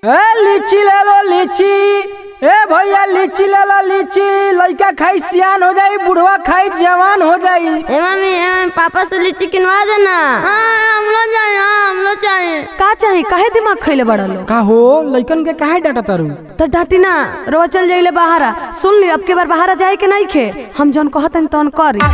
ए लीची ले लो लीची ए भैया लीची ले लो लीची लड़का खाई सियान हो जाई बुढ़वा खाई जवान हो जाई ए मम्मी ए मम्मी पापा से लीची किनवा देना हाँ हम लोग जाए हाँ हम लोग जाए का चाही काहे दिमाग खैले बड़ा लो का हो लइकन के काहे डांटा तारू तो डांटी ना रोवा चल जाइले बहारा सुन ली अब के बार बहारा जाए के नहीं खे हम जौन कहतन तौन करी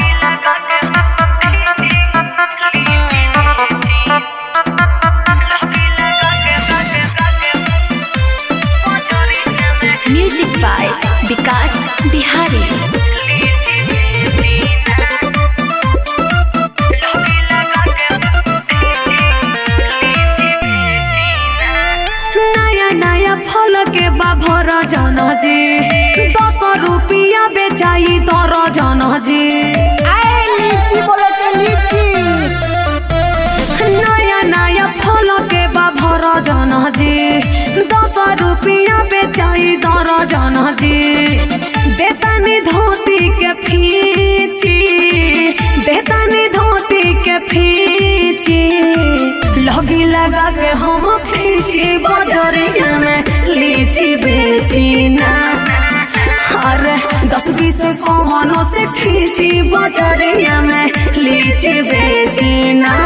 म्यूजिक बाय विकास बिहारी नया नया फल के बाभर जन जी दस रुपया बेचाई दर जन जी लीची बोले के लीची नया नया फल के बाभर जन जी दस रुपया बेचाई दर जन जी देतानी धोती के फीची देतानी धोती के फीची लगी लगा के हम खींची बजरिया में लीची बेची ना अरे दस बीस कौनो से खींची बजरिया में लीची बेची ना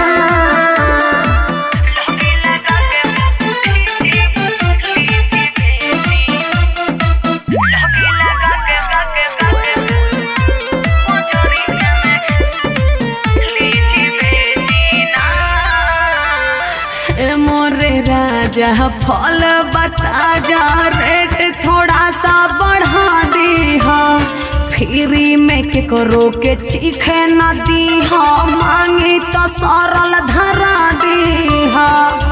ए मोरे राजा फल बता जा रेट थोड़ा सा बढ़ा दी हा फ्री में के करो के चीखे न दी हा मांगी तो सरल धरा दी हा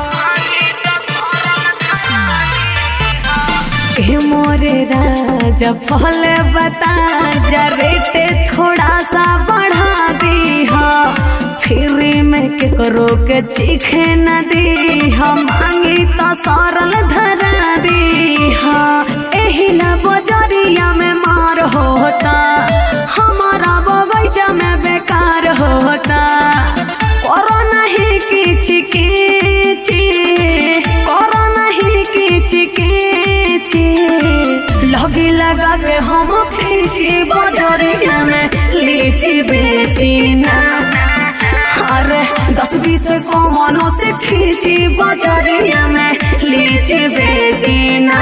ए मोरे राजा फल बता जा रेट थोड़ा सा बढ़ा दी हा फ्री में के करो के चीखे न दी हम मांगी तो सरल धरा दी हा एही ला बजरिया में मार होता हमारा बगीचा में बेकार होता करो नहीं किच किची करो नहीं किच किची लगी लगा के हम खींची बजरिया में लीची बेची ना अरे दस बीस कौनो से खींची बजरिया में लीची बेची ना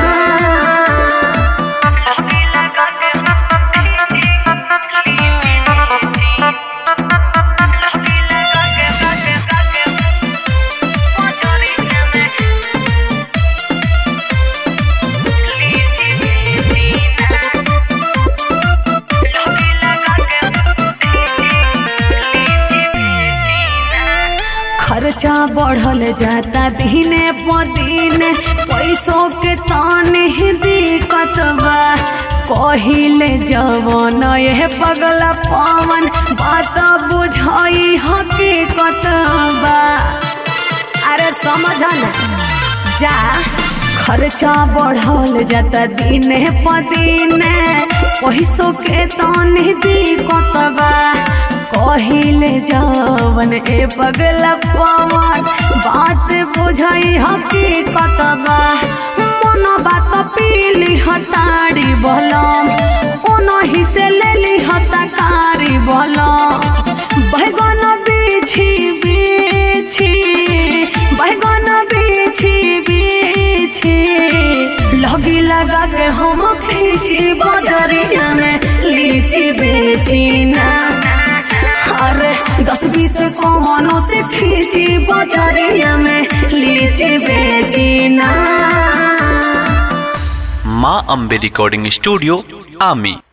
खर्चा बढ़ल जाता दिने प दिने पैसों के ताने ही दिक्कत बा कहिले जवन ये पगला पवन बात बुझाई हकीकत बा अरे समझ ना जा खर्चा बढ़ल जाता दिने प दिने पैसों के ताने दिक्कत बा कहिले जवन ए पगला पवन बात बुझाई हकीकत बा मन बात पीली हताड़ी बलम ओनही से लेली हताकारी बलम बैगन बिछी बिछी बैगन बिछी बिछी लगी लगा के हम खींची बजरिया में लीची बेची ना अरे दस बीस कौनो से खींची बजरिया में लीची बेची ना माँ अम्बे रिकॉर्डिंग स्टूडियो आमी